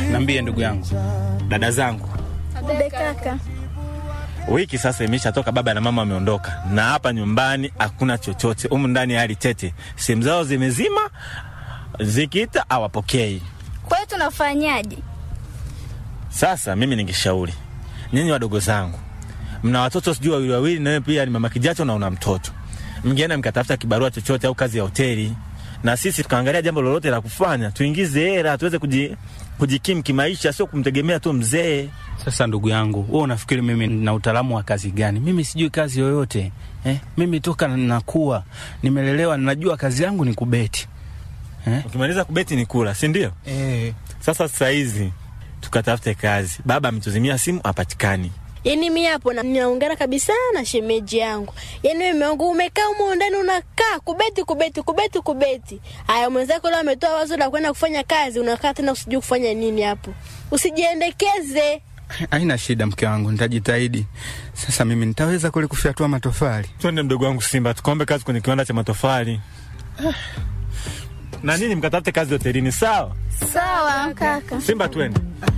Nambie ndugu yangu. Dada zangu, Be kaka. wiki sasa imeshatoka, baba na mama wameondoka, na hapa nyumbani hakuna chochote. Humu ndani hali tete, simu zao zimezima, zikiita hawapokei. Kwa hiyo tunafanyaje? Sasa mimi ningeshauri nyinyi wadogo zangu, mna watoto sijui wawili wawili, nawe pia ni mama kijacho na una mtoto, mngeenda mkatafuta kibarua chochote au kazi ya hoteli, na sisi tukaangalia jambo lolote la kufanya, tuingize hela tuweze kuji, kujikimu kimaisha, sio kumtegemea tu mzee. Sasa ndugu yangu, wewe unafikiri mimi na utaalamu wa kazi gani? Mimi sijui kazi yoyote eh? Mimi toka nakuwa nimelelewa, najua kazi yangu ni kubeti eh? Ukimaliza kubeti ni kula, si ndio? Eh. Sasa sasa hizi tukatafute kazi. Baba ametuzimia simu, hapatikani. Yaani mi hapo na- ninaungana kabisa na shemeji yangu. Yaani wewe wangu umekaa humo ndani unakaa kubeti kubeti kubeti kubeti. Haya mwenzako leo ametoa wazo la kwenda kufanya kazi, unakaa tena usijui kufanya nini hapo. Usijiendekeze. Haina shida mke wangu, nitajitahidi. Sasa mimi nitaweza kule kufyatua matofali? Twende mdogo wangu Simba, tukaombe kazi kwenye kiwanda cha matofali na nini, mkatafute kazi hotelini. Sawa Sawa kaka. Simba, twende.